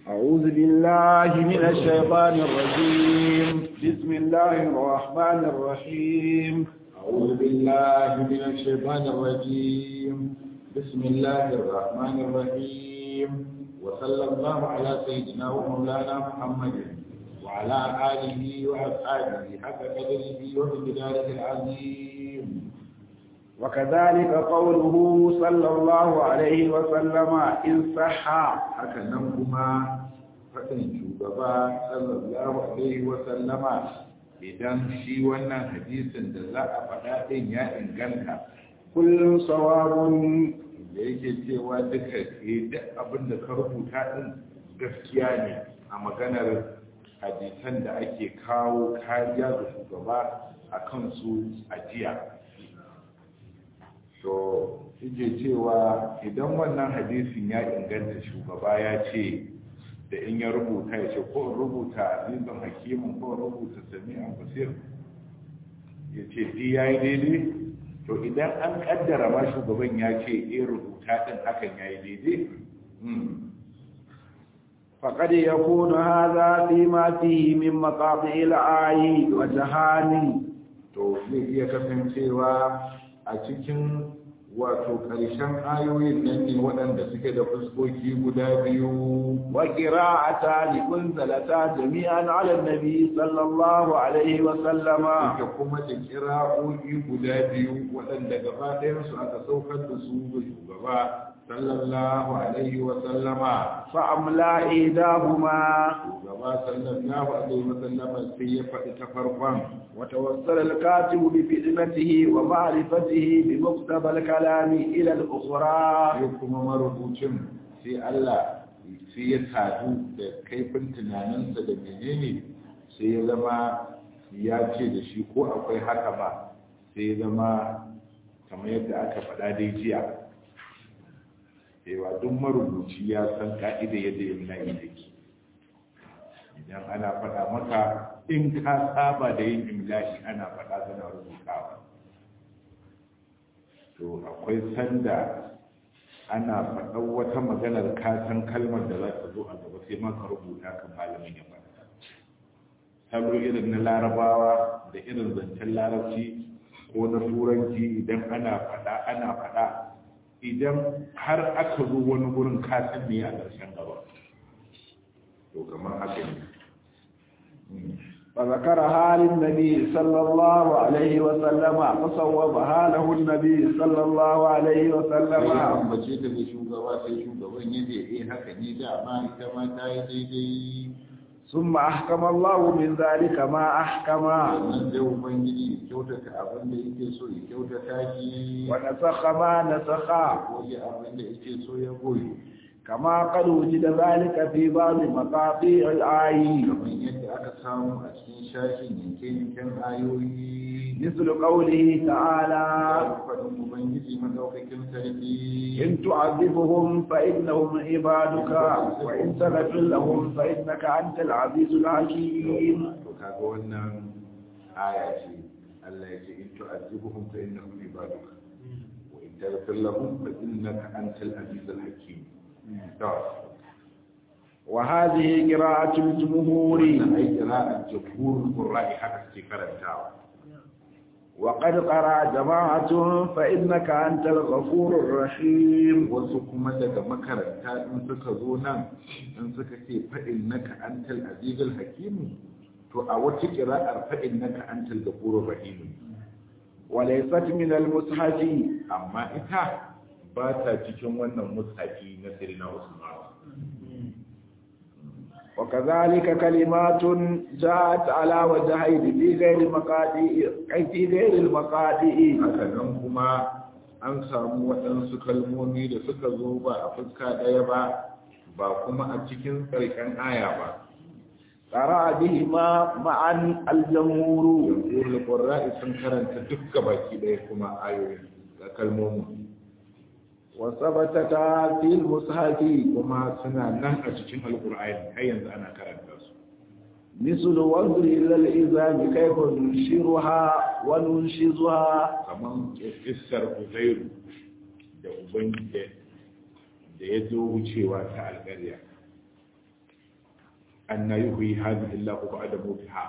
أعوذ بالله من الشيطان الرجيم بسم الله الرحمن الرحيم أعوذ بالله من الشيطان الرجيم بسم الله الرحمن الرحيم وصلى الله على سيدنا ومولانا محمد وعلى آله وأصحابه حق قدره ومقداره العظيم وكذلك قوله صلى الله عليه وسلم إن صح haka nan kuma faɗin shugaba sallallahu alaihi wa sallama idan shi wannan hadisin da za a faɗa ɗin ya inganta كل صواب da yake cewa duka eh, duk abin da ka rubuta ɗin gaskiya ne a maganar hadisan da ake kawo kariya ga shugaba a kansu a jiya to yake cewa idan wannan hadisin ya inganta shugaba ya ce da in ya rubuta ya ce ko in rubuta azizun hakimin ko in rubuta sami'an basir ya ce di ya yi daidai to idan an kaddara ma shugaban ya ce eh rubuta din hakan ya yi daidai Hmm. فقد يكون هذا فيما فيه من مقاطع الآي وجهان to zai iya kasancewa a cikin wato ƙarshen ayoyin nan ne waɗanda suke da fuskoki guda biyu وقراءتان أنزلتا جميعا على النبي صلى الله عليه وسلم da kuma da kira'o'i guda biyu waɗanda gaba ɗayansu aka saukar da su ga shugaba sallallahu alaihi wa sallama فأملا إيداهما shugaba sallallahu alaihi wa sallama sai ya faɗi ta farkon وتوصل الكاتب بفتنته ومعرفته بمقتضى الكلام إلى الأخرى sai kuma marubucin sai Allah sai ya sadu da kaifin tunaninsa da menene sai ya zama ya ce da shi ko akwai haka ba sai ya zama kamar yadda aka faɗa dai jiya cewa duk marubuci ya san ka'ida yadda yin layi take idan ana faɗa maka in ka saba da yin imla'i ana faɗa kana rubutawa to akwai sanda ana faɗan wata maganar kasan kalmar da za ta zo a gaba sai maka rubuta kan malamin ya faɗa salo irin na larabawa da irin zancen larabci ko na turanci idan ana faɗa ana faɗa idan har aka zo wani gurin kasan ne a ƙarshen gaba to kamar haka ne فذكرها للنبي صلى الله عليه وسلم فصوبها له النبي صلى الله عليه sai ya وسلم ambace ta ga shugaba sai shugaban ya ce eh haka ne dama ita ma ta yi daidai ثم أحكم الله من ذلك ما أحكم sannan sai ubangiji ya kyautata abin da yake so ya kyautata shi ونسخ ما نسخ goyi abin da yake so ya goyi كما قد وجد ذلك في بعض مقاطع الآي kamar yadda aka samu a cikin shashin yanke-yanken ayoyi مثل قوله تعالى faɗin ubangiji madaukakin sarki إن تعذبهم فإنهم عبادك وإن تغفر لهم فإنك أنت العزيز الحكيم to kaga wannan aya ce Allah ya ce in tu'azzibuhum fa innahum ibaduka wa in taghfir lahum fa innaka antal azizul hakim to وهذه قراءة الجمهور wannan ai qira'at jumhurul qurra'i haka suke karantawa وقد قرأ جماعة فإنك أنت الغفور الرحيم wasu kuma daga makaranta in suka zo nan in suka ce fa innaka antal azizul hakim to a wata qira'ar fa innaka antal ghafurur rahim وليست من المصحف amma ita ba ta cikin wannan mushafi na sirina Usman وكذلك كلمات جاءت على وجهين في غير مقادئ أي في غير المقادئ haka nan kuma an samu waɗansu kalmomi da suka zo ba a fuska ɗaya ba ba kuma a cikin ƙarshen aya ba قرأ بهما معا الجمهور jamhuriyar ƙwarra'i sun karanta duk baki ɗaya kuma ayoyin da kalmomin وثبتتا في المصحف kuma suna nan a cikin alƙur'ani har yanzu ana karanta su مثل وانظر إلى الإذان كيف ننشرها وننشزها kamar kissar uzairu da ubangiji da ya zo wucewa ta alƙarya anna yuhyi hadhihi Allah ba'da mawtiha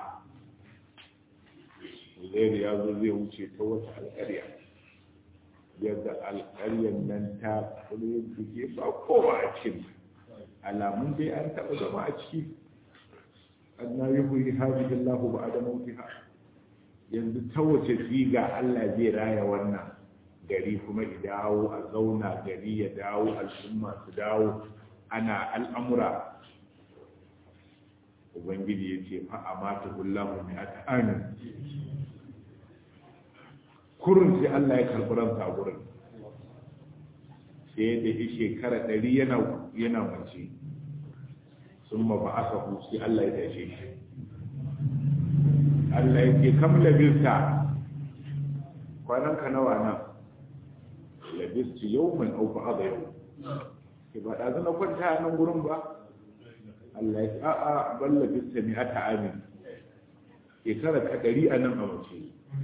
Uzair ya zo zai wuce ta wata alƙarya yadda alƙaryar nan ta kure buge ba kowa a cikin alamun dai an taɓa zama a ciki anna yuhyi hadhihi Allah ba'da mawtiha yanzu ta wace siga Allah zai raya wannan gari kuma ya dawo a zauna gari ya dawo al'umma su dawo ana al'amura ubangiji ya ce fa a mata hullahu mai aka amin kurin sai Allah ya karɓi ransa a gurin sai da shi shekara ɗari yana mace sun ma ba aka sai Allah ya tashe shi Allah ya ce kam labista kwanan ka nawa nan labistu yau mai auku a yau ke ba ɗazu na kwanta nan gurin ba Allah ya ce a'a ban labista ne ata amin shekara ka ɗari a nan a mace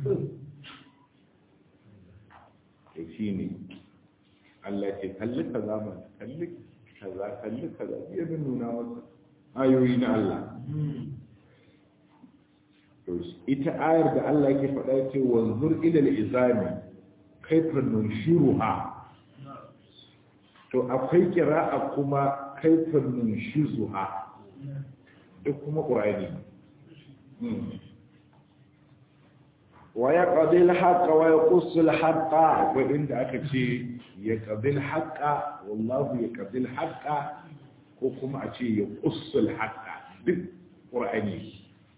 ya shi ne Allah ya ce kalli ka zama kalli kaza kalli kaza ya nuna masa ayoyi na Allah ita ayar da Allah yake faɗa ce wanzur ila al-izami kaifa nunshiruha to akwai kira'a kuma kaifa nunshizuha duk kuma qur'ani wa yaqdi al-haqq wa yaqussu al-haqq akwai inda aka ce yaqdi al-haqq wallahu yaqdi al-haqq ko kuma a ce yaqussu al-haqq duk qur'ani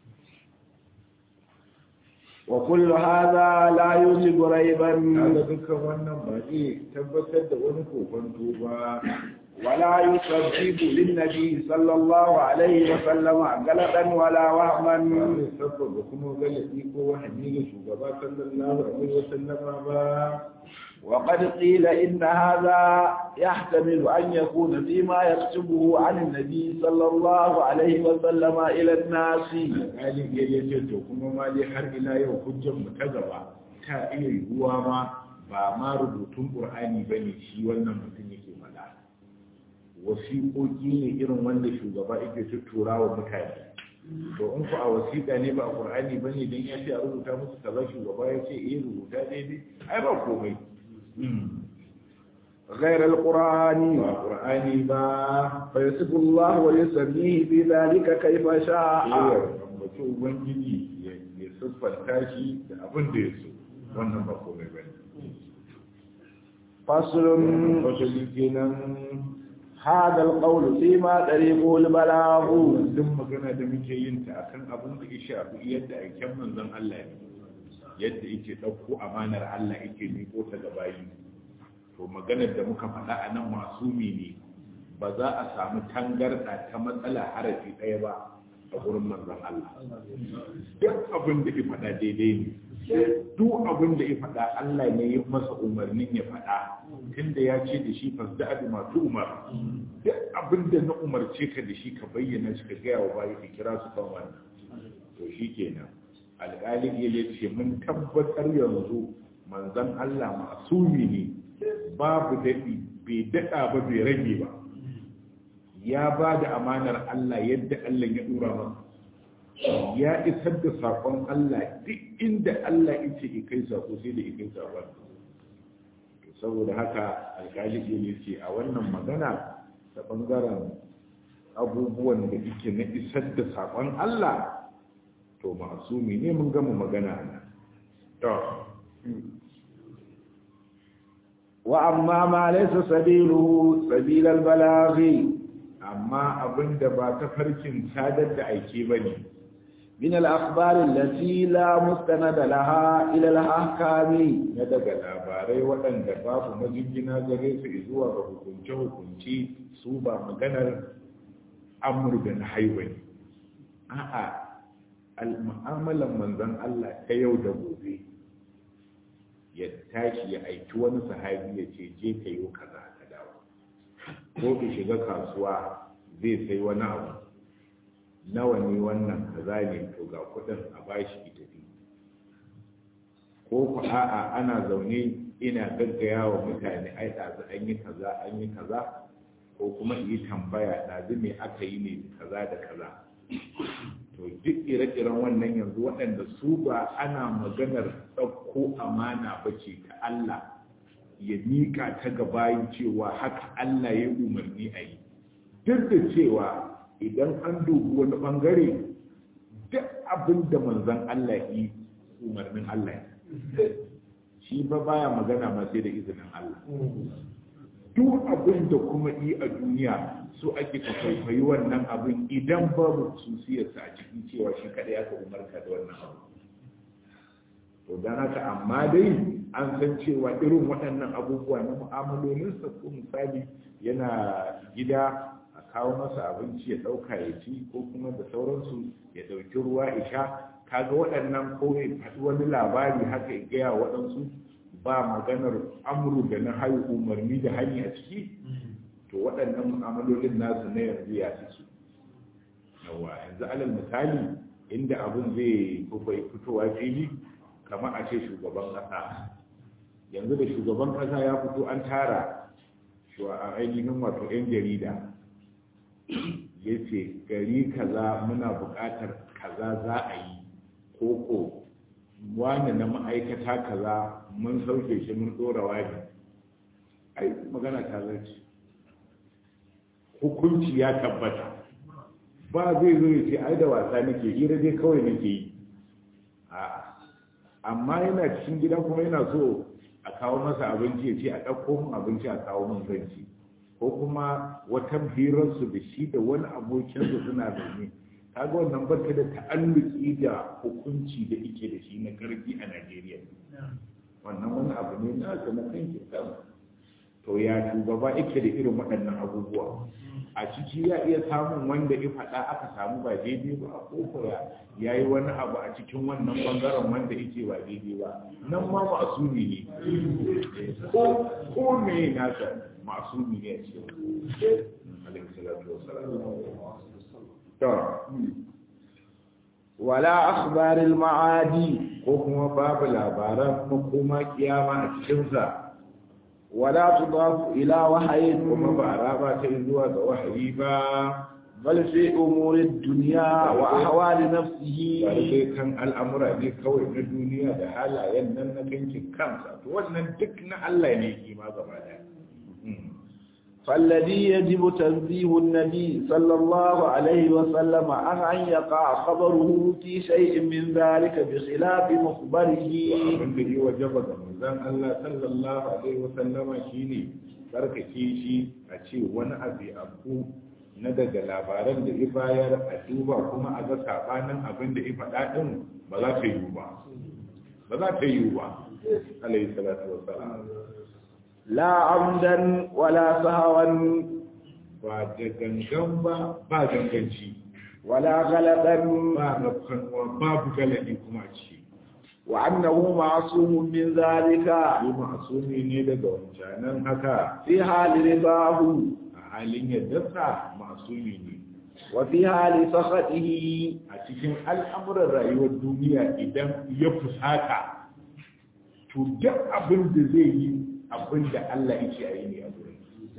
وكل هذا لا يوجب ريبا هذا dukkan wannan ba zai tabbatar da wani kokonto ba ولا يسبب للنبي صلى الله عليه وسلم غلطا ولا وهما zai sabbaba kuma galabi ko wahani ga shugaba sallallahu alaihi wasallam ba وقد قيل إن هذا يحتمل أن يكون فيما يكتبه عن النبي صلى الله عليه وسلم إلى الناس alƙalin ya ce to kuma ma dai har ila yau hujjar mu ta gaba ta iya yiwuwa ma ba ma rubutun qur'ani bane shi wannan mutum yake faɗa wasiƙoƙi ne irin wanda shugaba yake tuttura wa mutane to in ku a wasiƙa ne ba a qur'ani bane dan ya ce a rubuta musu kaza shugaba ya ce eh rubuta daidai ai ba komai غير القرآن ba qur'ani ba فيصف الله ويسميه في ذلك كيف شاء ambaci ubangiji ya siffanta shi da abin da ya so wannan ba komai ba ne فصل fasali kenan هذا القول فيما طريقه البلاغ duk magana da muke yin ta akan abin da ya shafi yadda aiken manzon Allah ne yadda yake ɗauko amanar Allah yake miƙo ta ga bayi to maganar da muka faɗa a nan masumi ne ba za a samu tangarɗa ta matsala harafi ɗaya ba a gurin manzon Allah duk abin da ya faɗa daidai ne duk abin da ya faɗa Allah ne ya masa umarnin ya faɗa tunda ya ce da shi fasda abi masu umar duk abin da na umarce ka da shi ka bayyana shi ka gaya wa bayi ka kira su kan wannan to shi kenan alƙali ya ce mun tabbatar yanzu manzon Allah masumi ne babu daɗi bai daɗa ba bai rage ba ya ba da amanar Allah yadda Allah ya ɗora masa ya isar da saƙon Allah duk inda Allah ya ce kai saƙo sai da kai saƙon saboda haka alƙali ne ce a wannan magana ta ɓangaren abubuwan da yake na isar da saƙon Allah to masumi ne mun gama magana na to وأما ما ليس سبيله سبيل البلاغ amma abin da ba ta farkin sadar da aike ba ne من الأخبار التي لا مستند لها إلى الأحكام na daga labarai waɗanda babu majingina gare su zuwa ga hukunce-hukunce su ba maganar amur da na haiwani a'a al-mu'amalan manzon Allah ta yau da gobe ya tashi ya aiki wani sahabi ya ce je ka yi kaza ka dawo ko ki shiga kasuwa zai sai wani abu nawa ne wannan kaza ne to ga kudin a bashi ki tafi ko ku a'a ana zaune ina gaggaya wa mutane ai ɗazu an yi kaza an yi kaza ko kuma yi tambaya ɗazu me aka yi ne kaza da kaza to duk ire-iren wannan yanzu waɗanda su ba ana maganar ɗauko amana ba ce ta Allah ya miƙa ta gabayin cewa haka Allah ya umarni a yi duk da cewa idan an dubi wani ɓangare duk abin da manzan Allah yi umarnin Allah shi ba baya magana ma sai da izinin Allah duk abin da kuma yi a duniya so ake ka kwaikwayi wannan abin idan babu susiyarsa a cikin cewa shi kaɗai aka umarka da wannan abu to don haka amma dai an san cewa irin waɗannan abubuwa na mu'amalolinsa ko misali yana gida a kawo masa abinci ya ɗauka ya ci ko kuma da sauransu ya ɗauki ruwa ya sha kaga waɗannan ko ya faɗi wani labari haka ya gaya waɗansu ba maganar amuru da na hayu umarni da hanyar a ciki to waɗannan mu'amalolin nasu na yanzu ya suke yawa yanzu alal misali inda abin zai fitowa fili kamar a ce shugaban ƙasa yanzu da shugaban ƙasa ya fito an tara a ainihin wato 'yan jarida ya ce gari kaza muna buƙatar kaza za a yi koko wani na ma'aikata kaza mun sauke shi mun ɗora wani ai magana ta zarce hukunci ya tabbata ba zai zo ya ce ai da wasa nake hira dai kawai nake yi amma yana cikin gidan kuma yana so a kawo masa abinci ya ce a ɗauko min abinci a kawo min zanci ko kuma wata hirarsu da shi da wani abokinsu suna zaune kaga wannan barka da ta'alluki da hukunci da ike da shi na karfi a Najeriya wannan wani abu ne na ga na kanki to ya shugaba yake da irin waɗannan abubuwa a ciki ya iya samun wanda ya faɗa aka samu ba daidai ba a kokoya ya yi wani abu a cikin wannan ɓangaren wanda yake ba daidai ba nan ma masumi ne ko ko me nasa masumi ne a cikin alaihi salatu wasalam wala akhbaril ma'adi ko kuma babu labaran makoma kiyama a cikinsa ولا تضاف إلى وحي kuma ba a raba ta zuwa ga wahayi ba بل في أمور الدنيا وأحوال نفسه bari dai kan al'amura ne kawai na duniya da halayen nan na kankin kansa to wannan duk na Allah ne kima gaba daya فالذي يجب تنزيه النبي صلى الله عليه وسلم عن أن يقع خبره في شيء من ذلك بخلاف مخبره abin da yi wajaba ga manzon Allah sallallahu alaihi wa sallama shine tsarkake shi a ce wani abu abu na daga labaran da ya bayar a duba kuma a ga sabanin abin da ya faɗa din ba za ta yiwu ba ba za ta yiwu ba alaihi salatu wa salam لا عمدا ولا سهوا ba da gangan ba ba ganganci ولا غلطا ba rafkanuwa babu galadi kuma a ciki وأنه معصوم من ذلك yi ma'asumi ne daga wancanan haka في حال رضاه a halin yaddarsa ma'asumi ne وفي حال سخطه a cikin al'amuran rayuwar duniya idan ya fusata to duk abin da zai yi abin da Allah yake a yi ne a gurin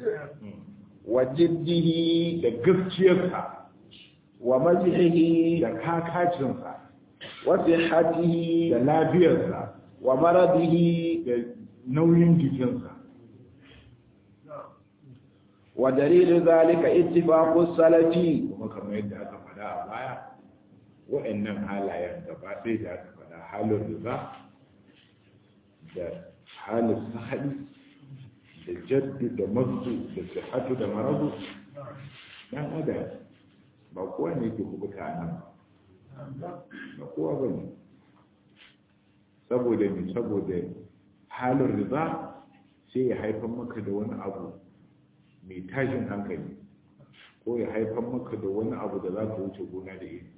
وجده da gaskiyarsa ومزحه da kakacinsa وصحته da lafiyarsa ومرضه da nauyin jikinsa ودليل ذلك اتفاق السلف kuma kamar yadda aka faɗa a baya wa'annan halayen gaba ɗaya da aka faɗa halin riba da halin sahali da jaddu da mazu da sihatu da maradu dan adam ba kowa ne ke kubuta a nan ba kowa ba ne saboda ne saboda halin riba sai ya haifar maka da wani abu mai tashin hankali ko ya haifar maka da wani abu da za ka wuce gona da iri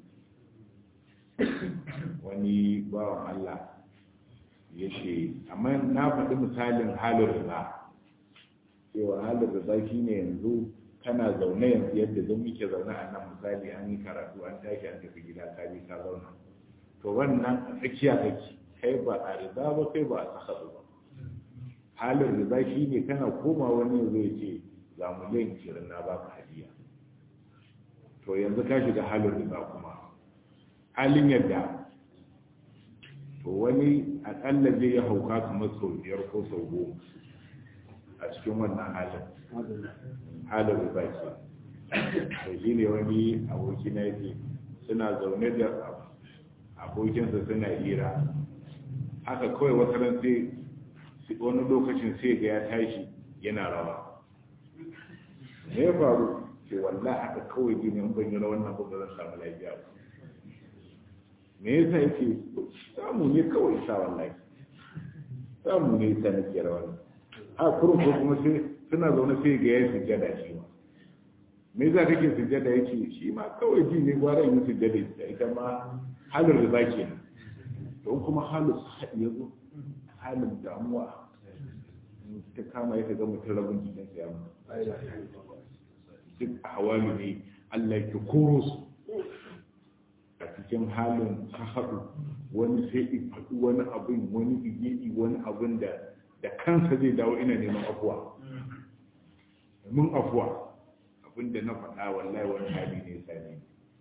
wani bawan Allah ya ce amma na faɗi misalin halin riba cewa halin riba shi ne yanzu kana zaune yanzu yadda zan muke zaune a nan misali an yi karatu an tashi an tafi gida ka bi ka zauna to wannan a tsakiya kake kai ba a riba ba kai ba a saka ba halin riba shi ne kana koma wani yanzu ya ce ga miliyan ishirin na baka hadiya to to yanzu ka shiga halin riba kuma halin yadda to wani akalla zai yi hauka kamar sau biyar ko sau goma a cikin wannan halin halin riba ke to shi ne wani aboki na yake suna zaune da abokinsa suna hira haka kawai wata ran sai wani lokacin sai ga ya tashi yana rawa me ya faru ce wallah haka kawai gini in ban yi rawan nan ba zan samu lafiya ba me yasa yake samu ne kawai sa wallahi samu ne yasa nake rawan a kurun ko kuma sai suna zaune sai ga ya sujjada shi ma me yasa kake sujjada yake shi ma kawai ji ne gwara yin sujjada ita ita ma halin riba kenan don kuma halin haɗi ya zo halin damuwa ta kama ya ga mutum rabin jikinsa ya mutu duk a hawali ne Allah ke koro su a cikin halin ka haɗu wani sai in faɗi wani abin wani igidi wani abin da da kansa zai dawo ina neman afuwa mun afuwa abin da na faɗa wallahi wani hali ne sani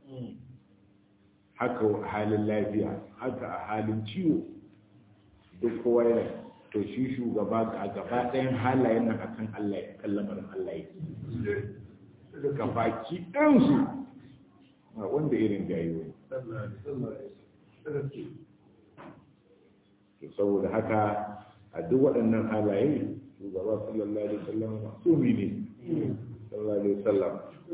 haka a halin lafiya haka a halin ciwo duk kowa yana to shi shugaba a gaba ɗayan halayen nan akan Allah ya kan lamarin Allah ya ga baki ɗansu a wanda irin jayo to saboda haka a duk waɗannan halaye shugaba sallallahu alaihi wasallam masumi ne sallallahu alaihi wasallam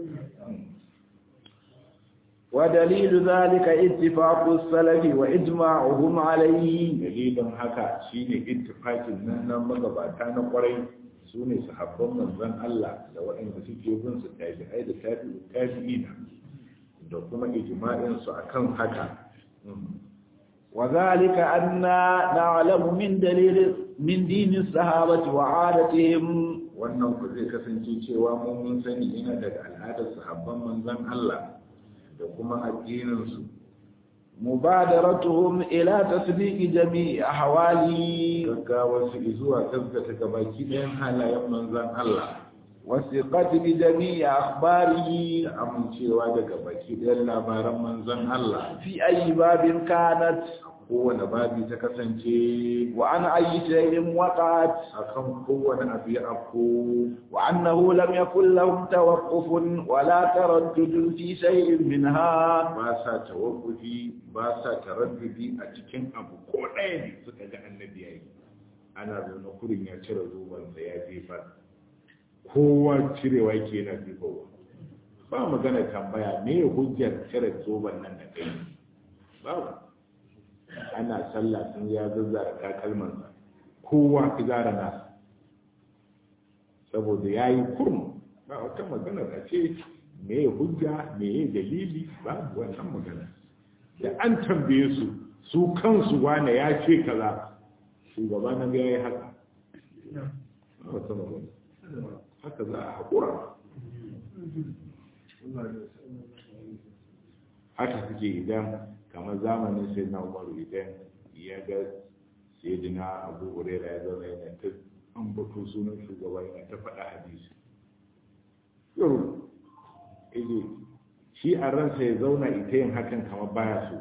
ودليل ذلك اتفاق السلف وإجماعهم عليه dalilin haka shine ittifaqin nan nan magabata na kwarai sune sahabban manzon Allah da waɗanda suke bin su tabi'ai da tabi'u tabi'ina da kuma ijma'in su akan haka وذلك أن نعلم من دليل من دين الصحابة وعادتهم wannan ku zai kasance cewa mun mun sani ina daga al'adar sahabban manzon Allah da kuma addininsu مبادرتهم إلى تصديق جميع أحواله gaggawa su zuwa gaskata gabaki ɗayan halayen manzan Allah والثقة بجميع أخباره da amincewa da gabaki ɗayan labaran manzan Allah في أي باب كانت kowane babi ta kasance وعن أي شيء وقعت akan kowane abu ya afko وأنه لم يكن لهم توقف ولا تردد في شيء منها ba sa tawakkufi ba sa taraddudi a cikin abu ko ɗaya ne suka ga annabi yayi ana zaune kurin ya cire zobansa ya jefa kowa cirewa yake yana jefawa ba magana tambaya me hujjar cire zoban nan da kai babu ana sallah sun ya zazzara takalmansa kowa zara nasa saboda ya yi kurmu ba wata magana da ce me hujja me dalili babu wannan magana da an tambaye su su kansu wane ya ce kaza shugaba na ga ya yi haka wata magana haka za a haƙura haka suke idan kamar zamanin sai na umaru idan ya ga sayyidina abu huraira ya zama yana ta an bato sunan shugaba yana ta faɗa hadisi yau ije shi a ransa ya zauna ita yin hakan kamar baya so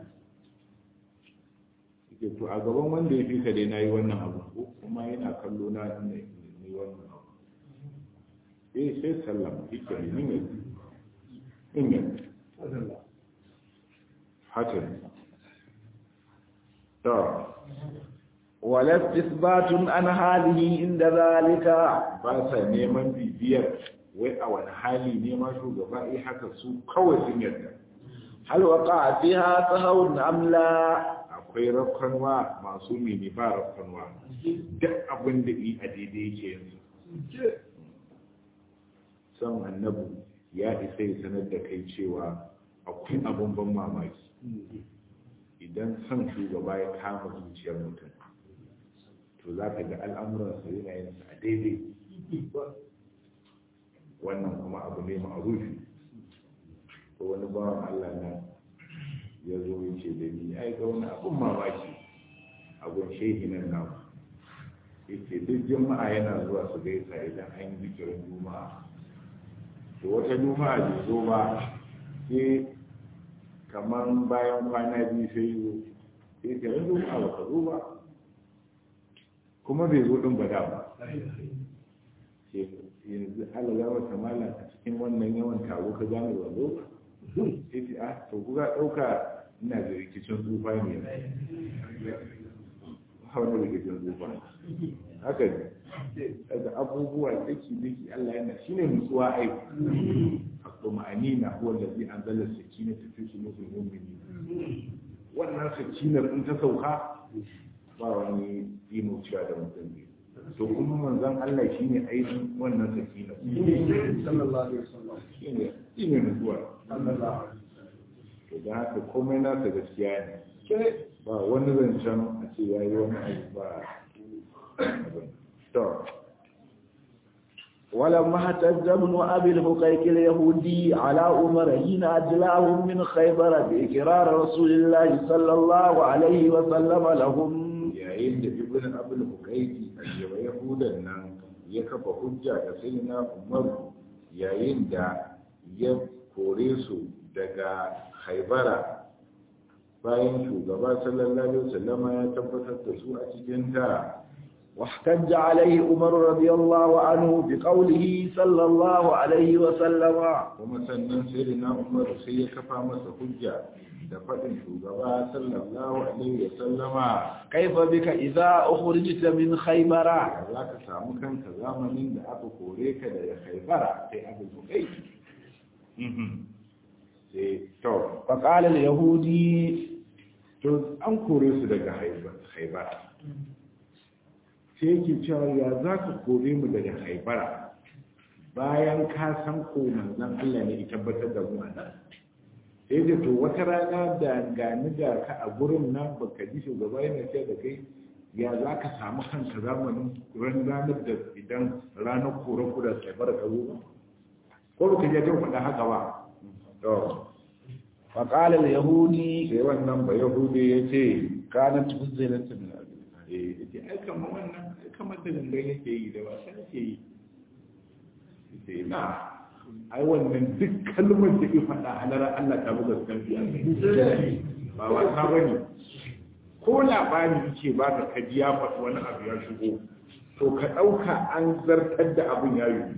ike to a gaban wanda ya fi ka dai na yi wannan abu ko kuma yana kallo na ne wannan abu eh sai sallama ike ne nin yanzu in yanzu haka ne to ولا استثبات عن حاله عند ذلك ba sa neman bibiyar wai a wani hali ne ma shugaba eh haka su kawai sun yarda هل وقع فيها سهو أم لا akwai rafkanwa masu mini ba rafkanwa duk abin da yi a daidai yake yanzu son annabu ya isa ya sanar da kai cewa akwai abin ban mamaki idan son shugaba ya kama zuciyar mutum to za ka ga al'amuransa yana yin a daidai wannan kuma abu ne ma'arufi ko wani bawan Allah na ya zo ya ce da ni ai ga wani abun mamaki abun shehi nan na yake duk juma'a yana zuwa su gaisa idan an yi zikirin juma'a to wata juma'a bai zo ba sai kamar bayan kwana biyu sai yi sai ka yanzu a baka zo ba kuma bai zo ɗin ba da ba yanzu ala za wata mala a cikin wannan yawan taro ka gane ba zo ba sai ce a to kuka ɗauka ina da rikicin tsufa ne wani rikicin tsufa haka ne daga abubuwa daki daki Allah yana shine nutsuwa ai at-tuma'anina huwa allazi anzala as-sakinata fi qulubil mu'minin wannan sakinar in ta sauka ba wani imuciya da mutum ne to kuma manzon Allah shine ainihin wannan sakinar sallallahu alaihi wasallam shine shine nutsuwa sallallahu to da haka komai nasa gaskiya ne ba wani zancen a ce yayi wani abu ba abin to ولما احتج ابن ابي الحقيق اليهودي على عمر حين اجلاهم من خيبر باقرار رسول الله صلى الله عليه وسلم لهم yayin da ibn abul hukaiki a yahudan nan ya kafa hujja da sayyidina umar yayin da ya kore su daga haibara bayan shugaba sallallahu alaihi wasallama ya tabbatar da su a cikin ta واحتج عليه عمر رضي الله عنه بقوله صلى الله عليه وسلم kuma sannan sayyidina umar sai ya kafa masa hujja da faɗin shugaba sallallahu alaihi wasallama كيف بك إذا أخرجت من خيبر za ka samu kanka zamanin da aka kore ka daga haibara sai abin hukaiki sai to فقال اليهودي to an kore su daga haibara sai yake cewa ya za ka kore mu daga haibara bayan ka san ko manzon Allah ne ya tabbatar da mu a nan sai da to wata rana da gani da ka a gurin nan baka ji shugaba yana ce da kai ya za ka samu kanka zamanin ran ranar da idan ranar kore ku da haibara ka zo ba ko baka je jin faɗa haka ba to فقال اليهودي sai wannan ba yahudi ya ce كانت فزلت من أبي eh yace ai kamar wannan ai kamar da gangan yake yi da wasa yake yi yace na ai wannan duk kalmar da ya faɗa halara Allah ta buga kanfi a kai ba wasa bane ko labari yake ba ka kaji ya faɗi wani abu ya shigo to ka ɗauka an zartar da abin ya yi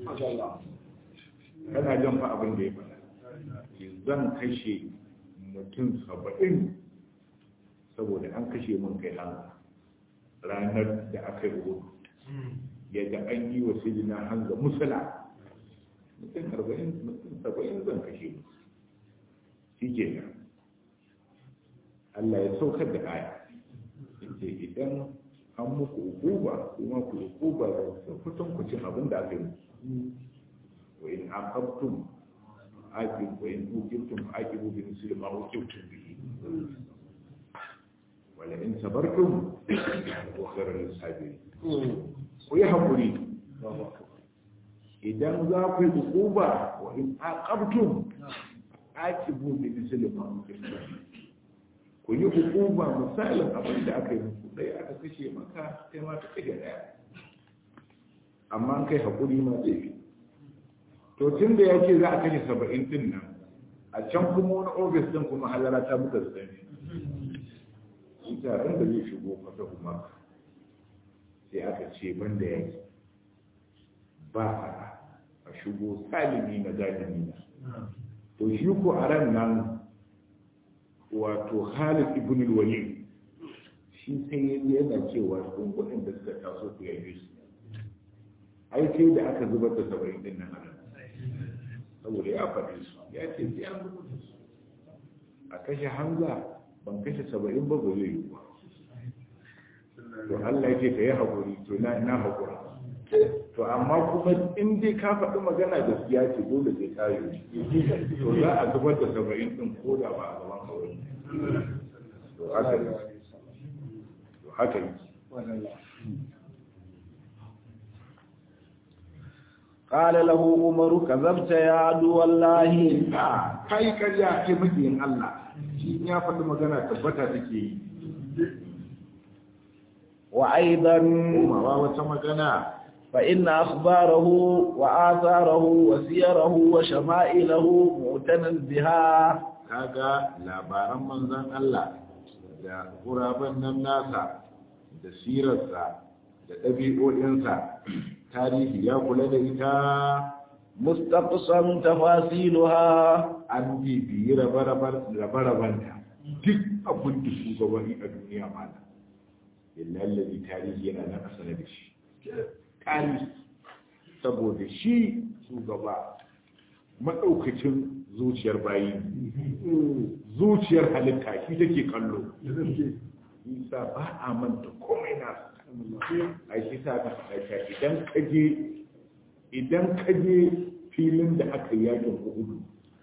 kana jan fa abin da ya faɗa zan kashe mutum saba'in saboda an kashe mun kai hannu ranar da aka yi rubutu yadda an yi wa sijina hanga musula mutum arba'in mutum saba'in zan kashe mu shi ke nan Allah ya saukar da aya ce idan an muku hukuba kuma ku hukuba da kutan kucin abin da aka yi wa in aqabtum aqib wa in uqibtum aqibu bi misli ma uqibtum bihi wala in sabartum wa khairul sabirin ku yi hakuri idan za ku yi hukuba wa in aqabtum aqibu bi misli ma uqibtum ku yi hukuba misalin abin da aka yi muku ɗaya aka kashe maka kai ma ka kashe ɗaya amma an kai haƙuri ma zai fi to tun da ya ce za a kashe saba'in din nan a can kuma wani ofis din kuma halara ta muka da ɗan shi taron da zai shigo fata kuma sai aka ce ban da yaki ba a shigo salimi na zalimi na to shi ko a ran nan wato Khalid ibn al-Walid shi sai yana cewa kun kudin da suka taso ku yayi su ai sai da aka zubar da saba'in din nan ana saboda ya faɗi su ya ce sai an zubar da su a kashe Hamza ban kashe saba'in ba ba zai yi ba to Allah ya ce ka yi haƙuri to na na haƙura to amma kuma in dai ka faɗi magana gaskiya ce dole sai ka yi to za a zubar da saba'in ɗin ko da ba a gaban kawai to haka yi to haka yi قال له عمر كذبت يا عدو الله a kai karya kai makiyin Allah shi ya faɗi magana tabbata take yi وأيضا komawa wata magana فإن أخباره وآثاره وسيره وشمائله معتنى بها kaga labaran manzon Allah da guraben nan nasa da sirarsa da ɗabi'o'insa tarihi ya kula da ita مستقصا تفاصيلها an bibiyi rabe-rabenta duk abin da shugabanni a duniya mana lallabi tarihi yana nan a sanar da shi tarihi saboda shi shugaba maɗaukacin zuciyar bayi zuciyar halitta shi take kallo isa ba a manta komai na a shi sa ka faɗa idan kaje idan kaje filin da aka yakin uhudu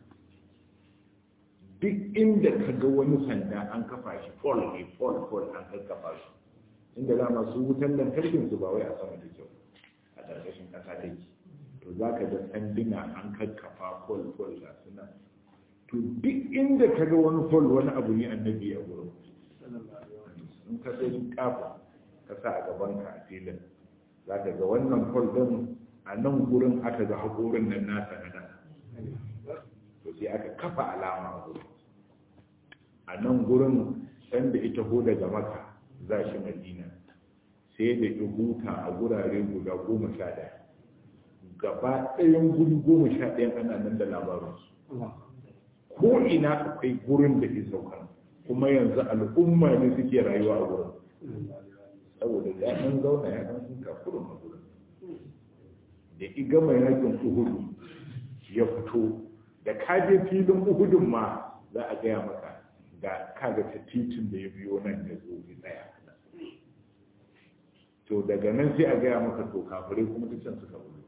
duk inda ka ga wani sanda an kafa shi fol ne fol fol an kafa shi inda za masu wutan lantarkin su ba wai a sama da kyau a ƙarƙashin ƙasa take to za ka ga sanduna an kakkafa fol fol ga suna to duk inda ka ga wani fol wani abu ne annabi a gurin in ka sai kafa ka sa a gaban ka a filin za ka ga wannan fol din a nan gurin aka ga haƙorin nan nasa na nan to sai aka kafa alama a gurin a nan gurin sanda ita ho daga maka za shi madina sai da ya huta a gurare guda goma sha ɗaya gaba ɗayan guri goma sha ɗayan ana nan da labarinsu ko ina akwai gurin da ke sauka kuma yanzu al'umma ne suke rayuwa a gurin saboda ya ɗan zauna ya ɗan sun kafurin a gurin da iga mai yakin uhudu ya fito da kaje filin uhudun ma za a gaya maka da kaga ta titin da ya biyo nan ya zo ya tsaya to daga nan sai a gaya maka to kafirai kuma ta can suka wuri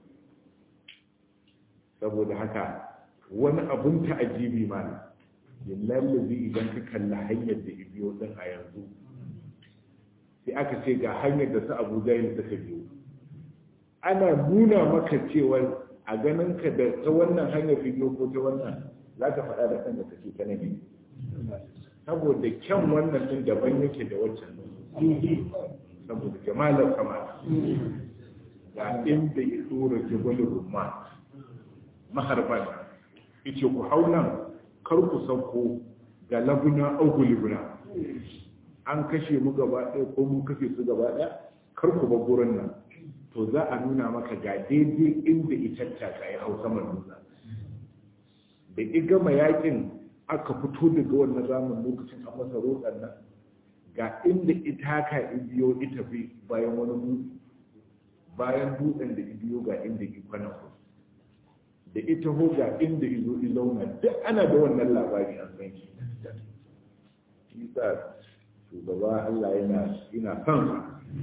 saboda haka wani abun ta'ajibi ma ne lallabi idan ka kalli hanyar da ibiyo din a yanzu sai aka ce ga hanyar da su abu jahil suka biyo ana nuna maka cewa a ganin ka da ta wannan hanyar ibiyo ko ta wannan za ka faɗa da kanka ka ce ta nabi saboda kyan wannan din daban yake da waccan saboda jamalar kamar ga inda ya tsora jibalin rumman maharban yace ku hau nan kar ku sauko ga labuna auku libuna an kashe mu gaba ɗaya ko mun kashe su gaba ɗaya kar ku ba gurin nan to za a nuna maka ga daidai inda ita ta ya hau saman nuna da i gama yakin aka fito daga wannan zaman lokacin a masa roƙan nan ga inda ita ka ibiyo ita fi bayan wani dutse bayan dutsen da ibiyo ga inda ki kwana ku da ita ho ga inda izo izauna duk ana da wannan labari an san shi shi sa shugaba Allah yana yana son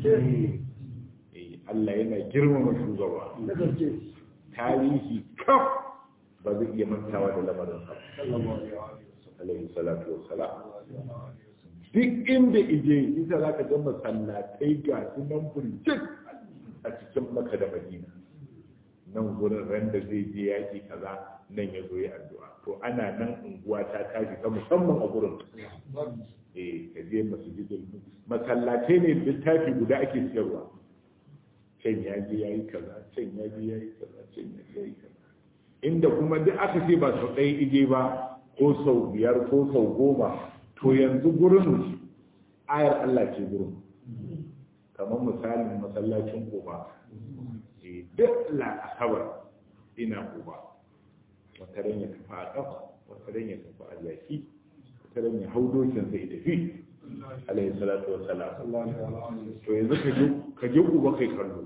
Allah yana girmama shugaba tarihi kaf ba zai iya mantawa da lamarin sa alaihi salatu wassalam duk inda ije isa za ka ga masallatai ga su nan burjik a cikin maka da madina nan gurin ran da zai je yaki kaza nan ya zo ya addu'a to ana nan unguwa ta tashi ta musamman a gurin eh ka je masjidul masallatai ne littafi guda ake siyarwa can ya je yayi kaza can ya je yayi kaza can ya je yayi kaza inda kuma duk aka ce ba sau ɗaya ije ba ko sau biyar ko sau goma to yanzu gurin ayar Allah ce gurin kamar misalin masallacin koba duk la'asabar ina koba wata ran ya tafi a ƙafa wata ran ya tafi a yaki wata ran ya hau dokin zai tafi alayhi salatu wa salam to yanzu ka je koba kai kallo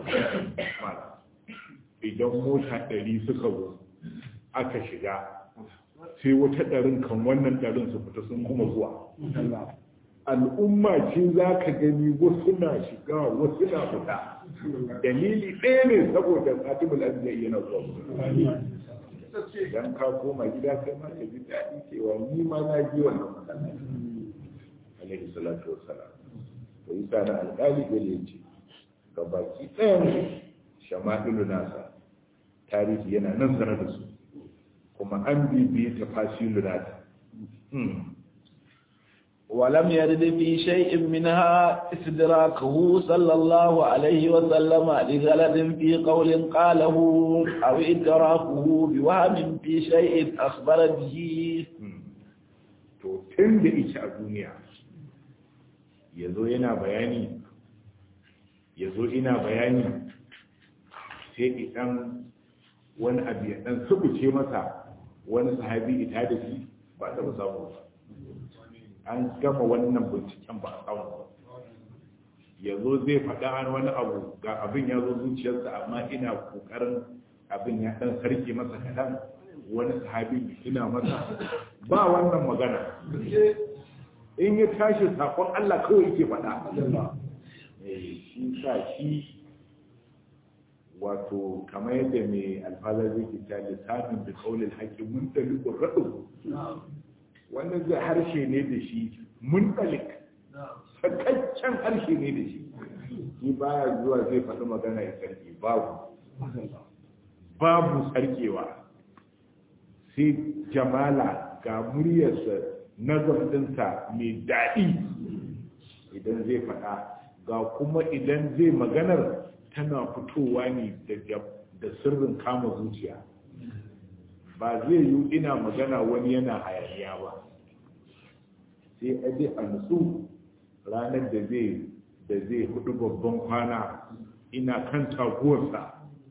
idan mota ɗari suka zo aka shiga sai wata ɗarin kan wannan ɗarin su fita sun kuma zuwa al'umma ce za ka gani wasu na shiga wasu na fita dalili ɗaya ne saboda fatimul azizai yana zuwa idan ka koma gida kai ma ka ji daɗi cewa ni ma na ji wannan masallaci alaihi salatu wassalam to yi na alƙali gale ya ce ga baki ɗayan shama'ilu nasa tarihi yana nan sanar da su kuma an bibiye ta fasilu nata ولم يرد في شيء منها استدراكه صلى الله عليه وسلم لغلط في قول قاله أو إدراكه بوهم في شيء أخبر به to tun da ita a duniya ya zo yana bayani ya zo ina bayani sai idan wani abu ya dan subuce masa wani sahabi ita da shi ba ta samu ba an gama wannan binciken ba a samu ya zo zai faɗa wani abu ga abin ya zo zuciyarsa amma ina ƙoƙarin abin ya ɗan sarki masa kaɗan wani sahabi ina masa ba wannan magana in ya tashi sakon Allah kawai yake faɗa shi sa shi wato kamar yadda mai alfazar zai ke ta lissafin da kaulin haƙƙin mun talikun raɗu wanda zai harshe ne da shi mun talik sakaccen harshe ne da shi shi baya zuwa zai faɗi magana ya sarki babu babu sarkewa sai jamala ga muryarsa nazar ɗinsa mai daɗi idan zai faɗa ga kuma idan zai maganar tana fitowa ne da sirrin kama zuciya ba zai yi ina magana wani yana hayaniya ba sai aje a nutsu ranar da zai da zai hudu babban kwana ina kan taguwarsa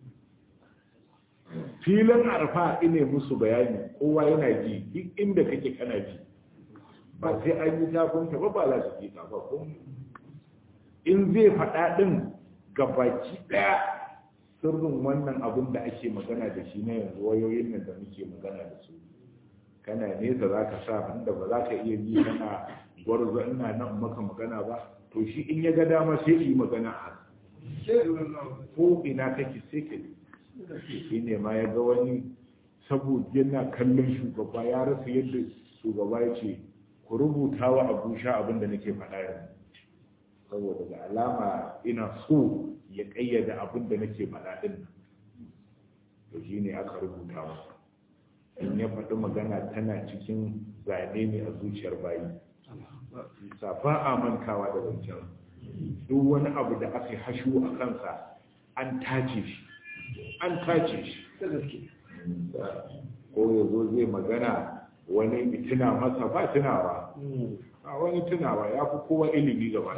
filin arfa ine musu bayani kowa yana ji duk inda kake kana ji ba sai an yi tafinta ba ba za su ji ba ko in zai faɗa ɗin ga baki ɗaya sirrin wannan abin da ake magana da shi na yanzu wayoyin nan da muke magana da su kana nesa za ka sa inda ba za ka iya ji kana gwarzo ina nan maka magana ba to shi in ya ga dama sai yi magana a ko ina kake sai ka shi ne ma ya ga wani saboda yana kallon shugaba ya rasa yadda shugaba ya ce ku rubuta wa abu sha abin da nake faɗa yanzu saboda da alama ina so ya ƙayyada abin da nake faɗa ɗin nan to shi ne aka rubuta masa in ya faɗi magana tana cikin zane ne a zuciyar bayi sa ba a mantawa da zancen duk wani abu da aka hashu a kansa an tace shi an tace shi ko ya zo zai magana wani tuna masa ba tunawa a wani tunawa ya fi kowa ilimi gaba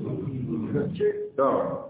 ɗaya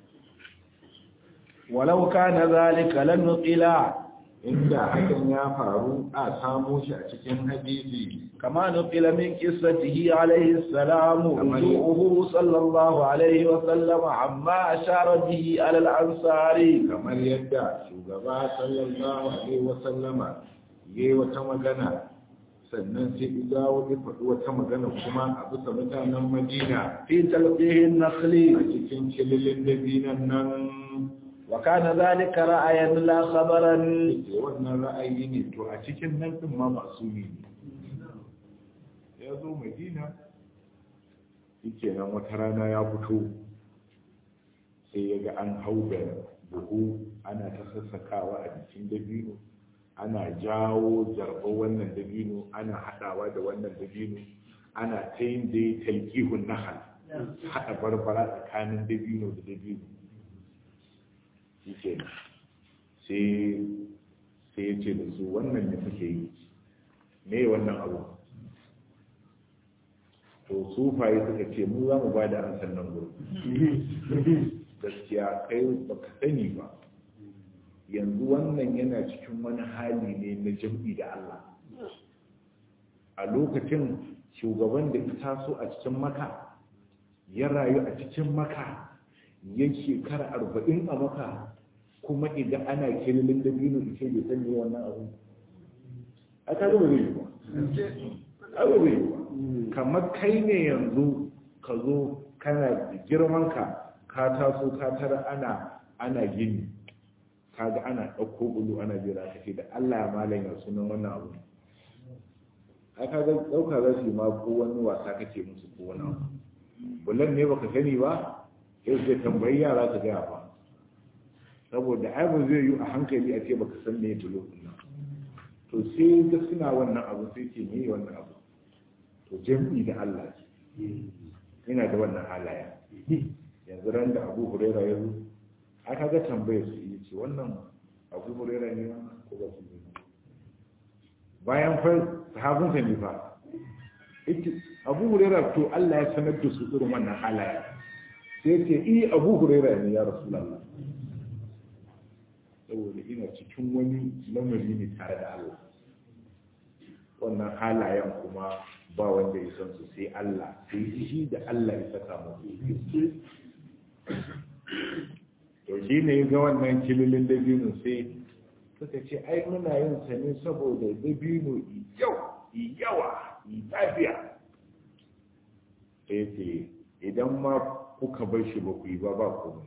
walau kana zalika lan nuqila inda hakan ya faru a samo shi a cikin hadisi kama nuqila min qissatihi alayhi salam wudu'uhu sallallahu alayhi wa sallam amma ashara bihi ala al-ansari kamar yadda shugaba sallallahu alaihi wa sallama yayi wata magana sannan sai dawo ya faɗi wata magana kuma a bisa mutanen madina fi talqihin nakhli a cikin kililin dabinan nan wa kana zalika ra'ayan la khabaran ke wannan ra'ayi ne to a cikin nan din ma masu ne ya zo madina yake nan wata rana ya fito sai ya ga an hau da buhu ana ta sassakawa a jikin dabino ana jawo jarba wannan dabino ana haɗawa da wannan dabino ana ta yin da ya talƙihun nahal haɗa barbara tsakanin dabino da dabino shi ke sai ya ce da su wannan da suke yi me wannan abu to sufaye suka ce mu za mu ba da an sannan gurin gaskiya kai baka sani ba yanzu wannan yana cikin wani hali ne na jam'i da Allah a lokacin shugaban da ita so a cikin maka ya rayu a cikin maka ya shekara arba'in a maka kuma idan ana kililin da biyu ita bai sani wannan abu a ta zama zai yi ba abu zai yi ba kamar kai ne yanzu ka zo kana da girmanka ka taso ka tara ana ana gini kaga ana ɗauko bulu ana jira ka ce da Allah ya malam ya sunan wannan abu ai kaga ɗauka za su yi ma ko wani wasa kake musu ko wani abu bulan ne baka sani ba sai zai tambayi yara ka gaya ba saboda ai ba zai yi a hankali a ce baka san me bulo din nan to sai ga suna wannan abu sai ce me wannan abu to jami'i da Allah ina da wannan halaya yanzu ran da abu huraira ya zo aka ga tambayar su yi ce wannan abu huraira ne wannan ko ba su ne bayan fa sahabinsa ne fa abu huraira to Allah ya sanar da su irin wannan halaya sai ce i abu huraira ne ya rasulullah saboda ina cikin wani lamari ne tare da Allah wannan halayen kuma ba wanda ya san su sai Allah sai shi da Allah ya saka musu to shi ne ga wannan kililin dabino sai suka ce ai muna yin sa ne saboda dabino yau yawa lafiya sai ce idan ma kuka bar shi ba ku yi ba ba ku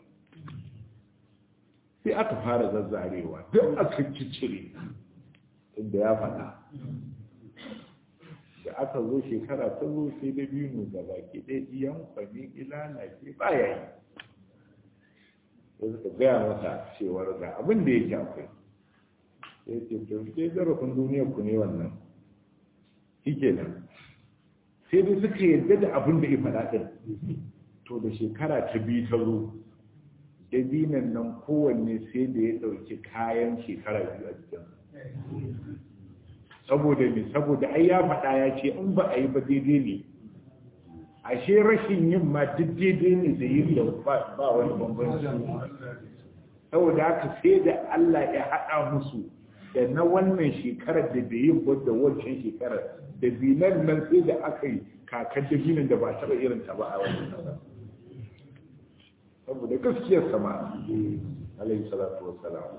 sai aka fara zazzarewa duk aka cicire inda ya faɗa da aka zo shekara ta zo sai da biyu ga baki ɗaya iyan kwami ilana ke baya yi sai suka gaya masa cewar ga abin da yake akwai sai ce to sai zarafin duniyar ku ne wannan shi kenan sai dai suka yarda da abin da ya faɗa ɗin to da shekara ta biyu ta zo dabinan nan kowanne sai da ya ɗauki kayan shekara biyu a jikin saboda me saboda ai ya faɗa ya ce in ba a yi ba daidai ne ashe rashin yin ma duk daidai ne da yin da ba wani bambanci saboda haka sai da Allah ya haɗa musu da na wannan shekarar da bai yin ba da wancan shekarar da binan nan sai da aka yi kakar da binin da ba taɓa irin ta ba a wannan ƙasa saboda gaskiyar sama alayhi salatu wassalam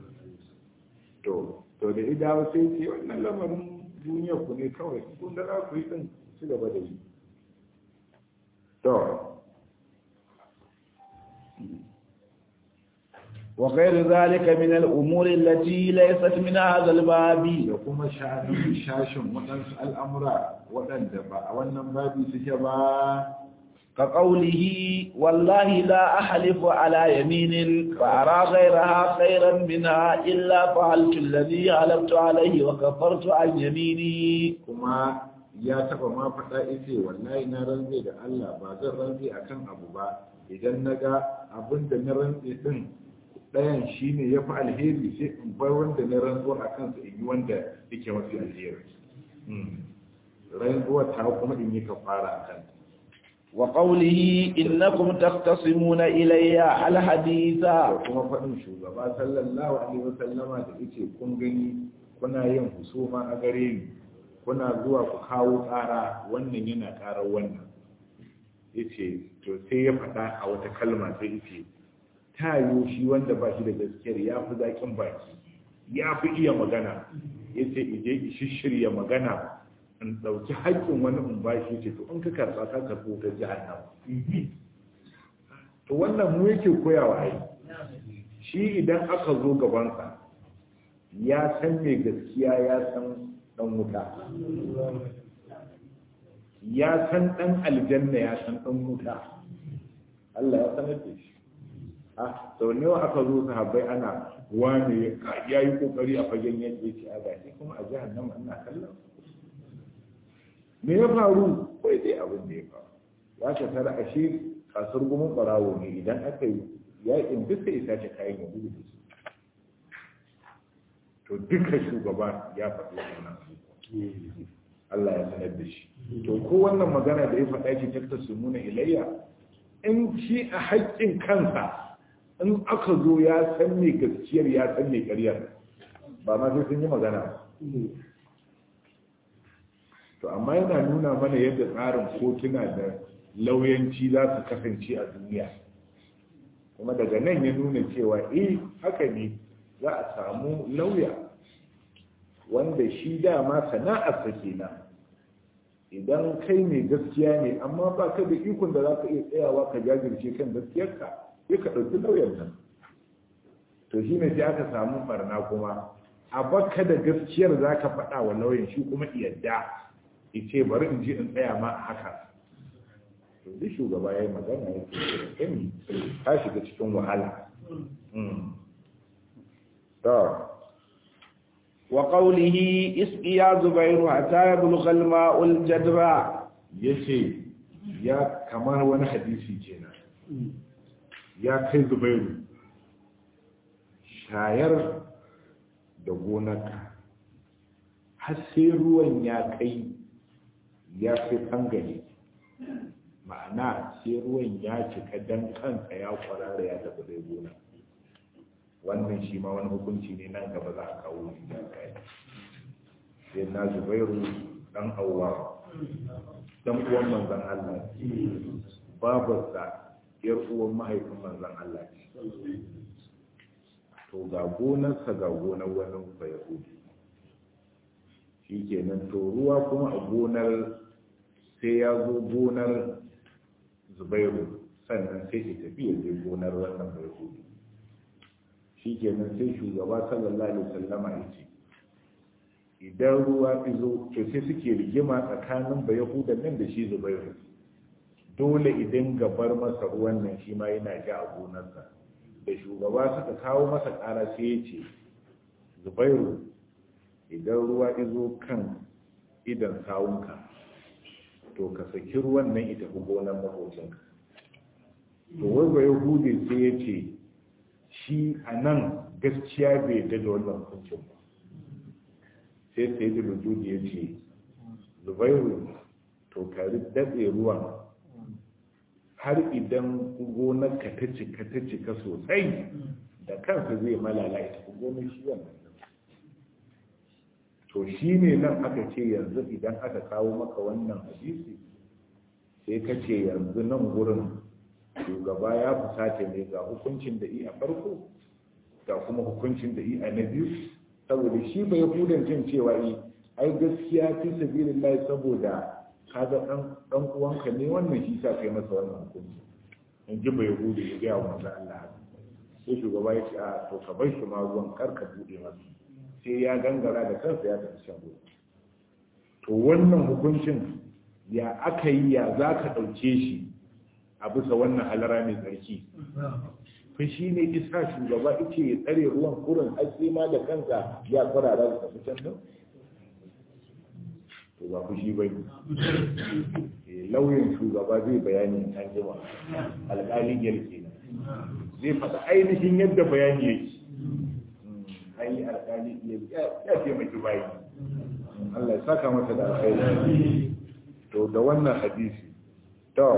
to to da idawa sai ce wannan lamarin duniya ku ne kawai kun da za ku yi din ci gaba da yi to وغير ذلك من الأمور التي ليست من هذا الباب da kuma sha'anin shashin waɗansu al'amura waɗanda ba a wannan babi suke ba كقوله والله لا أحلف على يمين فأرى غيرها خيرا منها إلا فعلت الذي حلفت عليه وكفرت عن يميني kuma ya taba ma faɗa ita wallahi na rantse da Allah ba zan rantse akan abu ba idan na ga abin da na rantse din ɗayan shine ya fi alheri sai in bar wanda na rantsuwar a kansa in yi wanda yake mafi alheri rantsuwar ta kuma in yi kafara a kanta وقوله إنكم تختصمون إلي الحديث da kuma faɗin shugaba sallallahu alaihi wasallama da yake kun gani kuna yin husuma a gare ni kuna zuwa ku kawo ƙara wannan yana ƙarar wannan yace to sai ya faɗa a wata kalma sai yace ta yiwu shi wanda ba shi da gaskiyar ya fi zaƙin baki ya fi iya magana yace ije ki shirya magana in ɗauki haƙƙin wani in ba shi ce to in ka karɓa ka karɓo ta jahannam to wannan mu yake koyawa ai shi idan aka zo gabansa ya san mai gaskiya ya san ɗan wuta ya san ɗan aljanna ya san ɗan wuta Allah ya sanar da shi a sau nawa aka zo sahabbai ana wane ya yi kokari a fagen yadda yake a gashi kuma a jahannama ina kallon me ya faru kai dai abin da ya faru ya ka tara ashe kasar gumin barawo ne idan aka yi yakin duka isa ce kayan ya gudu da su to duka shugaba ya faɗi wannan Allah ya sanar da shi to ko wannan magana da ya faɗa ki takta su nuna ilayya in shi a haƙƙin kansa in aka zo ya san me gaskiyar ya san me ƙaryar ba ma sai sun yi magana ba to amma yana nuna mana yadda tsarin kotuna da lauyanci za su kasance a duniya kuma daga nan ya nuna cewa eh haka ne za a samu lauya wanda shi dama sana'arsa kenan idan kai mai gaskiya ne amma ba ka da ikon da za ka iya tsayawa ka jajirce kan gaskiyarka sai ka ɗauki lauyan nan to shi ne sai aka samu barna kuma a baka da gaskiyar za ka faɗa wa lauyan shi kuma yadda ce bari in ji in tsaya ma a haka to duk shugaba ya yi magana ya ce kami ta shiga cikin wahala وقوله اسقي يا زبير حتى يبلغ الماء الجدرى yace ya kamar wani hadisi kenan ya kai zubairu shayar da gonarka har sai ruwan ya kai ya fi ɓangare ma'ana sai ruwan ya cika dan kansa ya kwarara ya tafi dai gona wannan shi ma wani hukunci ne nan gaba za a kawo shi da kai sai na zubairu dan awwa dan uwan manzon Allah babarsa yar uwan mahaifin manzon Allah to ga gonarsa ga gonar wani bayahudi shi kenan to ruwa kuma a gonar sai ya zo gonar zubairu sannan sai ya tafi ya je gonar wannan bayahudi shi kenan sai shugaba sallallahu alaihi wasallama ya ce idan ruwa izo to sai suke rigima tsakanin bayahudan nan da shi zubairu dole idan gabar masa ruwan nan shi ma yana ja a gonarsa da shugaba suka kawo masa ƙara sai ya ce zubairu idan ruwa izo kan idan sawunka to ka saki ruwan nan ita fi gonar makocinka to wai ba yahudi sai ya ce shi a nan gaskiya bai yadda da wannan hukuncin ba sai sai da rujudi ya ce zubairu to ka datse ruwan har idan gonarka ta cika ta cika sosai da kansa zai malala ita fi gonar shi wannan to shi ne nan aka ce yanzu idan aka kawo maka wannan hadisi sai ka ce yanzu nan gurin shugaba ya fusata ne ga hukuncin da i a farko ga kuma hukuncin da i a na biyu saboda shi bai hudan jin cewa i ai gaskiya fi sabilillah saboda kaga dan dan uwanka ne wannan shi sa kai masa wannan hukunci in ji bai hudu ya ga manzo Allah sai shugaba ya ce a to ka bar shi ma ruwan kar ka bude masa sai ya gangara da kansa ya tafi shan ruwa to wannan hukuncin ya aka yi ya za ka ɗauke shi a bisa wannan halara mai tsarki fa shi ne isa shugaba ita ya tsare ruwan kurin haske ma da kansa ya kwarara da tafi can nan to ba ku shi bai lauyin shugaba zai bayani an jima alƙalin yarke zai faɗa ainihin yadda bayani yake ai alƙali ya taimaki bayi Allah ya saka masa da alkhairi to da wannan hadisi to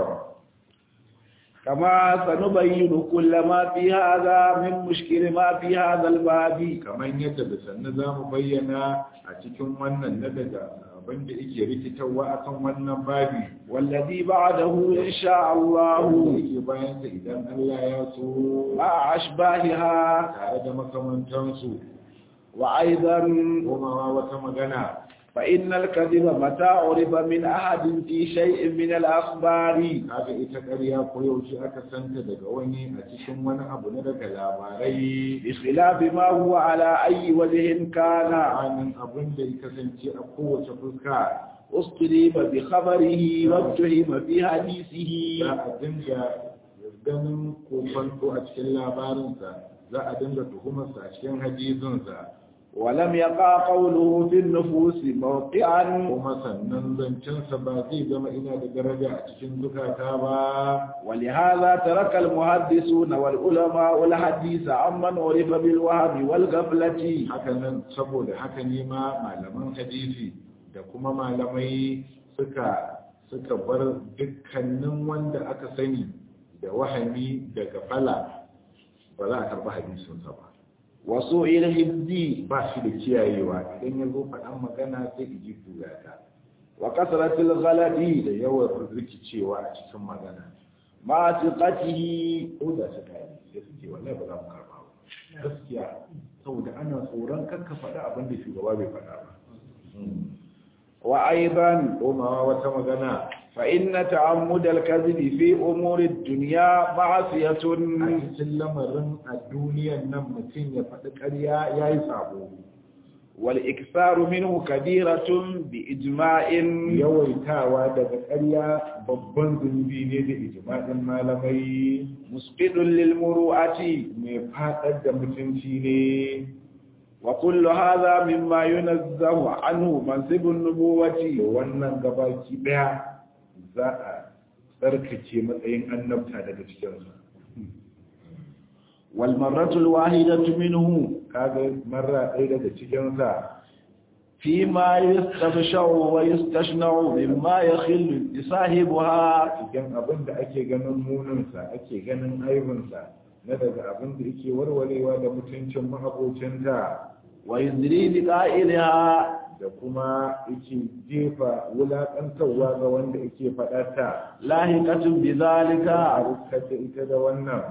كما سنبين كل ما في هذا من مشكل ما في هذا الباب kaman yadda da sannu za mu bayyana a cikin wannan na daga abin da yake rikitarwa akan wannan babi والذي بعده إن شاء الله yake bayan sa idan Allah ya so مع أشباهها tare da makamantansu وأيضا komawa wata magana فإن الكذب متى عرف من أحد في شيء من الأخبار kaga ita ƙarya ko yaushe aka santa daga wani a cikin wani abu na daga labarai بخلاف ما هو على أي وجه كان tsakanin abin da ya kasance a kowace fuska اصطلب بخبره واتهم في حديثه za a dinga ganin kofanto a cikin labarinsa za a dinga tuhumarsa a cikin hadisinsa ولم يقع قوله في النفوس موقعا kuma sannan zancensa ba zai zama ina da daraja a cikin zukata ba ولهذا ترك المحدثون والعلماء الحديث عمن عرف بالوهم والغفلة haka nan saboda haka ne ma malaman hadisi da kuma malamai suka suka bar dukkanin wanda aka sani da wahami da gafala ba za a karɓi hadisinsa ba وسوء الحفظ ba shi da kiyayewa idan ya zo faɗan magana sai iji ta وكثرة الغلط da yawan rikicewa a cikin magana مع ثقته ko da su gani sai su ce wallahi ba za mu karɓa ba gaskiya saboda ana tsoron kakka faɗa abin da shugaba bai faɗa ba وأيضا komawa wata magana فإن تعمد الكذب في أمور الدنيا معصية a cikin lamarin a duniyan nan mutum ya faɗi ƙarya ya yi sabo والإكثار منه كبيرة بإجماع yawaitawa daga ƙarya babban zunubi ne da ijma'in malamai مسقط للمروءة mai faɗar da mutunci ne وكل هذا مما ينزه عنه منصب النبوة wannan gabaki daya za a tsarkake matsayin annabta daga cikinsa والمرة الواحدة منه kaga marra ɗaya daga cikinsa فيما يستبشع ويستشنع مما يخل لصاحبها cikin abin da ake ganin muninsa ake ganin aibinsa na daga abin da yake warwarewa da mutuncin mahabocinta ويزري بقائلها da kuma yake jefa wulaƙantarwa ga wanda yake faɗata لاهقة بذلك a riskar da ita da wannan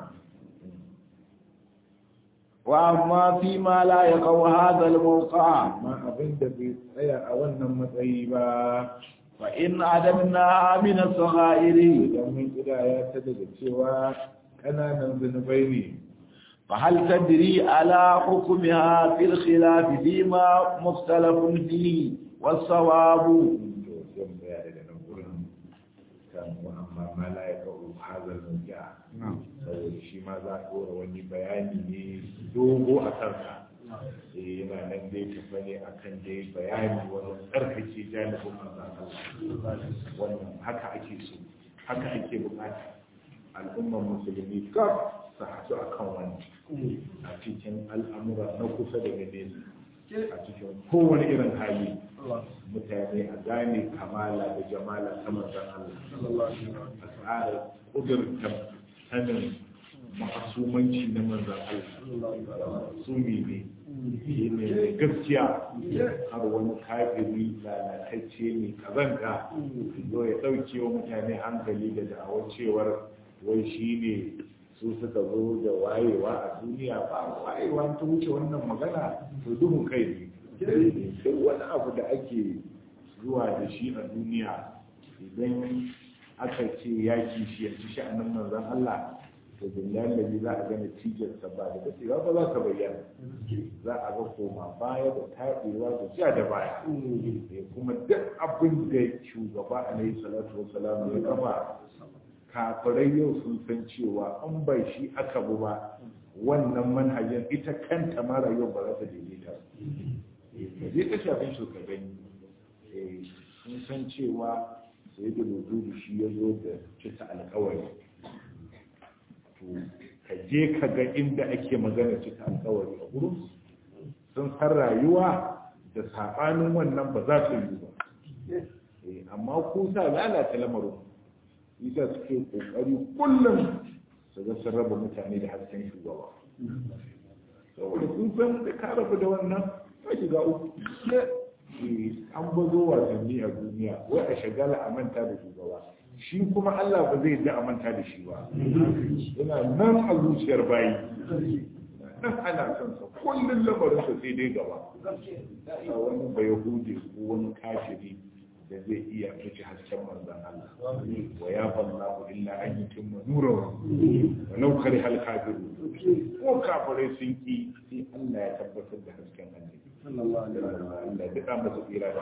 وأما فيما لا يقع هذا الموقع amma abin da bai tsaya a wannan matsayi ba فإن عدمناها من الصغائر idan mun kidaya ta daga cewa ƙananan zunubai ne فهل تدري على حكمها في الخلاف فيما مختلف فيه والصواب to zan tsaya daga nan gurin kan wa amma ma la ya kawo hazal mawqi'a saboda shi ma za a ɗora wani bayani ne dogo a kansa eh yana nan dai tafa ne akan dai bayani wani tsarkake janibin manzan Allah wannan haka ake so haka ake bukata al'ummar musulmi kaf su haɗu akan wani a cikin al'amura na kusa da nesa a cikin kowane irin hali mutane a gane kamala da jamala ta manzan Allah a tsara ƙudurta sanin ma'asumanci na manzan Allah sumi ne shi ne mai gaskiya har wani kafiri lalatacce ne kazanta zo ya ɗauke wa mutane hankali da da'awar cewar wai shi ne su suka zo da wayewa a duniya ba wayewa ta wuce wannan magana to duhun kai ne duk wani abu da ake zuwa da shi a duniya idan aka ce yaki shi yanzu sha'anin manzan Allah to billahi da za a gane tijarsa ba da dacewa ba za ka bayyana za a ga koma baya da taɗewa da ja da baya kuma duk abin da shugaba alaihi salatu wasalam ya kafa kafirai yau sun san cewa an bai shi aka bu ba wannan manhajar ita kanta ma rayuwar ba za ta daidaita ba zai ta shafin su ka gani sun san cewa sai da da shi ya zo da cika alkawari to ka je ka ga inda ake magana cika alkawari a gurin sun san rayuwa da saɓanin wannan ba za su yi ba amma ku sa lalata lamarin isa suke kokari kullum su ga sun raba mutane da hasken shugaba saboda sun san da ka rabu da wannan ka shiga uku an bazo wasanni a duniya wai a shagala a manta da shugaba shi kuma Allah ba zai da a manta da shi ba yana nan a zuciyar bayi nan ana son sa kullum lamarin sa sai dai gaba a wani bayahudi ko wani kafiri da zai iya fice hasken manzan Allah wa ya ballahu illa an yutimma nurahu wa law kari hal kafiru ko kafirai sun ki sai Allah ya tabbatar da hasken annabi sallallahu alaihi wasallam Allah ya duka masa tsira da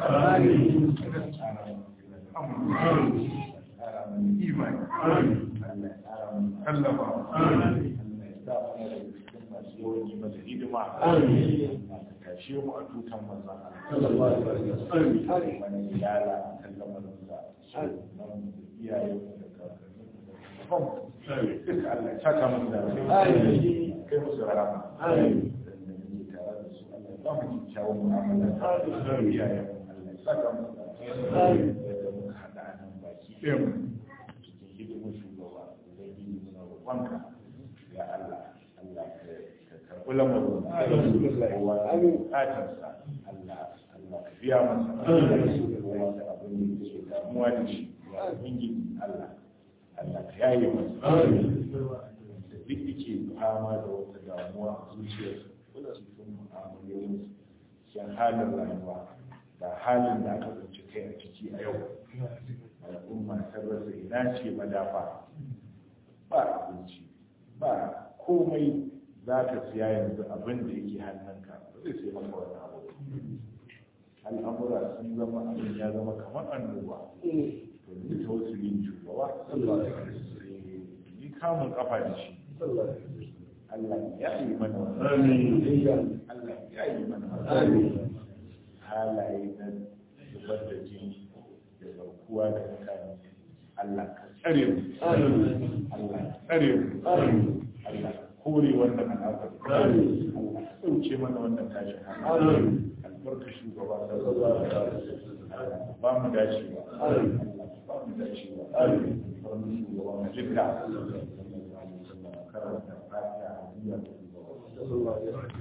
imani Allah ya tsara mu sallama Allah ya sa mu da cikin masu yi masa hidima tashe mu a tutan manzan Allah sallallahu alaihi wasallam wani yara kan lamarin sa so nan iyaye da kakanni duka Allah ya saka mu da kai musu rama amin tare da su Allah ya ba mu kyakkyawan mu'amala da iyaye Allah ya saka mu da da muka hada nan baki ɗaya mu cikin hidimin shugaba ubangiji muna roƙonka ya Allah Allah ka karɓi lamarin kowa bukatarsa Allah Allah ka biya masa kowa da abin da ke damuwa da shi ya ubangiji Allah Allah ka yaye masa da duk yake fama da wata damuwa a zuciyarsa cikin mu'amalolin cikin halin rayuwa da halin da aka tsinci kai a ciki a yau al'umma ta rasa ina ce madafa ba abinci ba komai za ka siya yanzu abin da yake hannunka ba zai sai maka wani abu al'amura sun zama abin ya zama kamar annoba to ni ta wasu yin shugaba ni kamun kafa da shi Allah ya yi mana wannan Allah ya yi mana wannan halaye na zubar da jini da saukuwa da mutane Allah ka tsare mu Allah ka tsare mu Allah ka kore wannan al'amari Allah ka dauke mana wannan tashin hankali albarka shugaba sallallahu alaihi wasallam ba mu dacewa Allah ba mu dacewa albarka shugaba mu jikka karanta fatiha a duniya da sallallahu alaihi wasallam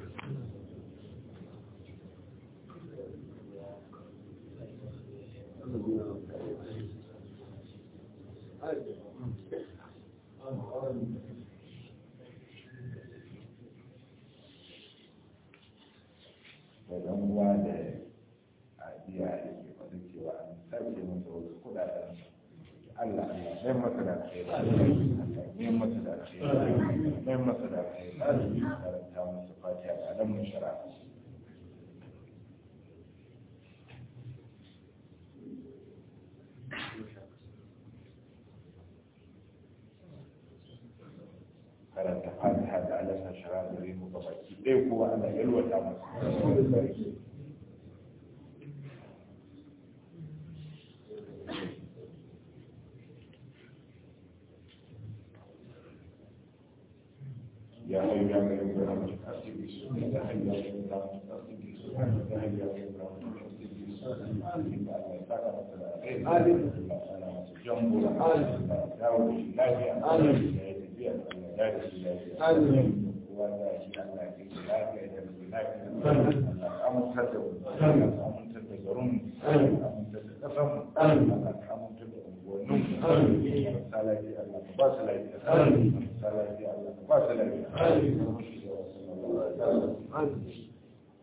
da dan uwa da ajiya da ke faɗin cewa an sarke masa wasu kuɗaɗen Allah Allah mai masa da kai mai masa da kai mai masa da kai karanta masa fatiha da alamun shara karanta fatiha da alamun shara da rimu gabaki ɗaya kowa Allah yalwata masa يا حي يا قيوم برحمتك أسجد يا حي يا قيوم برحمتك أسجد يا حي يا قيوم برحمتك أسجد Amin.